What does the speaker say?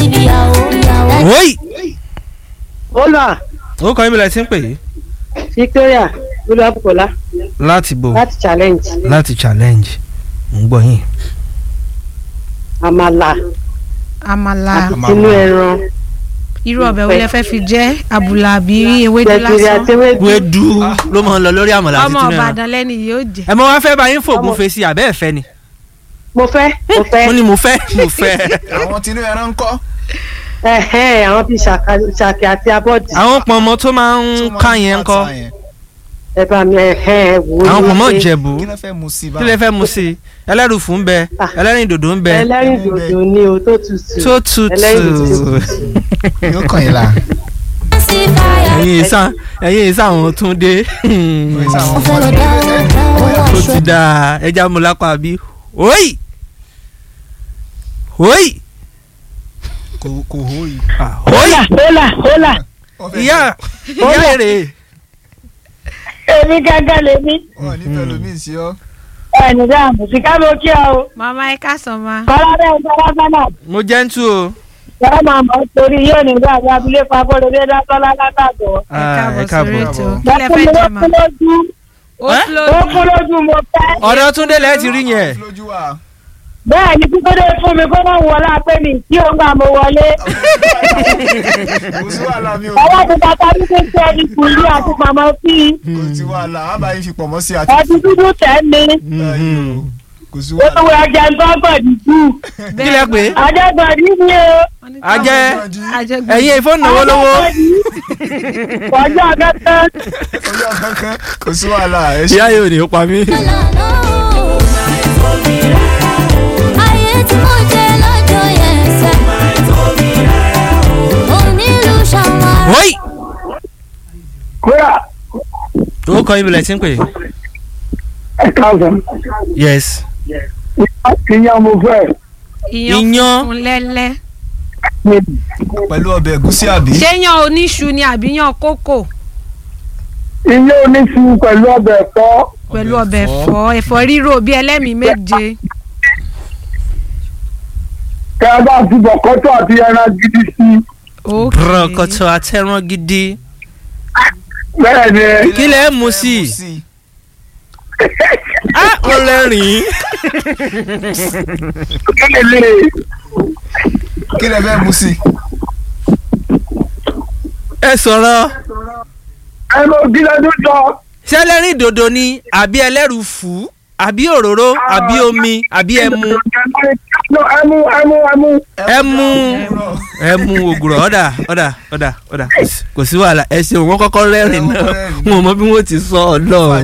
síbi ìyàwó ìyàwó. wọ́ọ̀yì Olúwa ó kọ́ ibìlẹ̀ tí ń pè é Victoria Olúwabùkọ́lá láti bò láti challenge láti challenge ń gbọ́ yín. àmàlà àmàlà àti tinú ẹran irú ọbẹ̀ wo lẹ fẹ́ fi jẹ́ àbùlà àbí ewédú gbẹ̀gìrì lásán àti ewédú. wédú ló máa ń lọ lórí àmàlà àti ọmọ tinú ẹran. Ìbàdàn lẹ́ni yóò jẹ́ ẹ mọ wá fẹ́ bá yín fògùn Ọmọ- fèsì àbẹ́ ẹ̀fẹ́ ni. mo fẹ́ mo fẹ́ mo ní mo fẹ́ mo fẹ́. àwọn tinú ẹran ń kọ́. ẹ̀hẹ́n àwọn bíi ṣàkà- ṣàkì àti abọ́dì àwọn pọ̀nmọ́ tó máa ń ká yẹn ń kọ́ ẹ bá mi ẹ̀hẹ́n ẹ wò ó àwọn ní pọ̀nmọ́ pé jẹ̀bú kí ló fẹ́ mu sí i kí lè fẹ́ mu sí i ẹlẹ́rùfù ń bẹ Ah. ẹlẹ́rìn dòdò ń bẹ ẹlẹ́rìn dòdò ni o tó tutù tó tutù. ẹlẹ́rìn dòdò tutù. yóò kàn yín la. sí fàyà. ẹ̀yin ìsà ẹ̀yin ìsà àwọn tún dé. mo fẹ́ lọ dá owó ó aṣọ. ti da ẹja mu lápá bí. oyi oyi kò kò hó yìí. ah, oyi hólà hólà ìyá ìyá èrè èmi gángan lèmi wọn nífẹ̀ẹ́ lómi sí ọ. ẹnì dáa mùsíkà ló kí ọ o màmá ẹ káàsán ma kọ́lá bẹ́ẹ̀ ń tọ́lá sánà mo jẹ́ ń tú o. yọ̀ọ́ máa mọ̀ torí yóò ní gbà wá abilé pàbọ̀lọ́dé dátọ́lá látàgbọ́. ẹ Ah, ẹ káàbọ̀ sórí ètò káàbọ̀. kí lẹ fẹ́ jẹ ma ó lójú ó Eh? lójú ó kú lójú mo fẹ́. ọ̀dọ̀ túndé lẹ́ẹ̀ ti rí yẹn. lójú wa. bẹ́ẹ̀ ni kíkódé fún mi kó má wọlé apẹ́ mi tí ó ń gbà mo wọlé. kò sí wàhálà mi ò. ọwọ́ mi bàtà mi ti ń tẹ́ ẹni kùlí àti màmá sí i. kò sí wàhálà á bá yín fi pọ̀ mọ́ sí àti. ọtí dúdú tẹ̀ mí. Mhm. kò sí wàhálà. olówó ẹja ń tọ́gbọ̀dì jù. kí lẹ pé ajẹ́gbọ̀dì ni o. ajẹ́ ajẹgbẹ́ ẹ̀yin ìfọ́nù náwó lówó. ọjọ́ kẹtẹ. ọjọ́ kankan kò sí wàhálà ẹ ṣe. ìyá yóò ní ó pa mí. ayé tí mo jẹ lọ́jọ́ yẹn sẹ́. onílù ṣàwọn. oyi kóra ó kọ́ ibìlẹ̀ tí ń pè é. ẹ káàsán yes. ìyá mo fẹ́ iyán Iyán. funfun lẹ́lẹ́ pẹ̀lú ọbẹ̀ ẹ̀gúsí àbí. ṣé yan oníṣu ni àbí yan kókò ilé oníṣu pẹ̀lú ọbẹ̀ ẹ̀fọ́ pẹ̀lú ọbẹ̀ ẹ̀fọ́ ẹ̀fọ́ rírò bíi ẹlẹ́mìí méje kí a bá fi bọ̀kọ́tọ̀ àti ẹran gidi sí i. ok rọkọtọ àtẹrán gidi. bẹ́ẹ̀ ni kí lẹ mú sí i. ah mo lẹ́rìn-ín. kí lè kí lẹ fẹ́ mu sí i. ẹ sọ̀rọ̀ ẹnu ògìlẹ̀ tó jọ ṣé ẹlẹ́rìn dòdò ni àbí ẹlẹ́rùfù àbí òróró àbí omi àbí ẹmu ẹmu ẹmu ẹmu ẹmu ẹmu ògùrọ̀ ọ̀dà ọ̀dà ọ̀dà ọ̀dà kò sí wàhálà ẹ ṣeun wọn kọ́kọ́ rẹ́rìn náà wọn ò mọ bí wọ́n ti sọ ọ lọ.